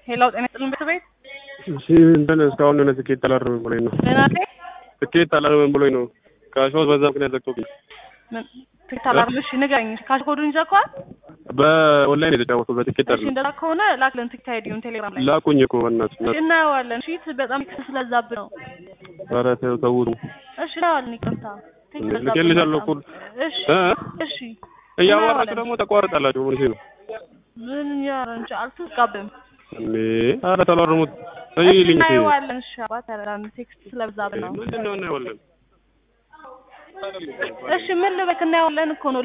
ሄላው ጤና ይስጥልን ቤተሰቤት እሺ እንትን እስካሁን የሆነ ትኬት አላረመም ብሎኝ ነው። ምን አለ ትኬት አላረመም ብሎኝ ነው። ካሽዋት በዛ ምክንያት ዘግቶብኝ ምን ትኬት አላርም እሺ ንገረኝ ካሽ ኮዱን ይዘከዋል በኦንላይን የተጫወተው በትኬት እሺ አለ እንደዛ ከሆነ ላክልን ትኬት አይዲውን ቴሌግራም ላይ ላኩኝ እኮ በእናትህ እሺ እናየዋለን እሺ በጣም ቴክስት ስለዛብ ነው ኧረ ተው ተውት እሺ እናየዋለን ይቅርታ ቴክስት ስለዛብን ልኬልሻለሁ እኮ በጣም። እሺ እ እሺ እያወራችሁ እናየዋለን። ደግሞ ተቋርጣላችሁ ምን ነው ምን ያረንጭ አልተስጋብም እንዴ ኧረ ተላርሙት እሺ ይልኝ እናየዋለን እሺ አባት ያረዳን ቴክስት ስለበዛብ ነው ምንድን ነው እናየዋለን እሺ ምን ልበክ እናየዋለን እኮ ነው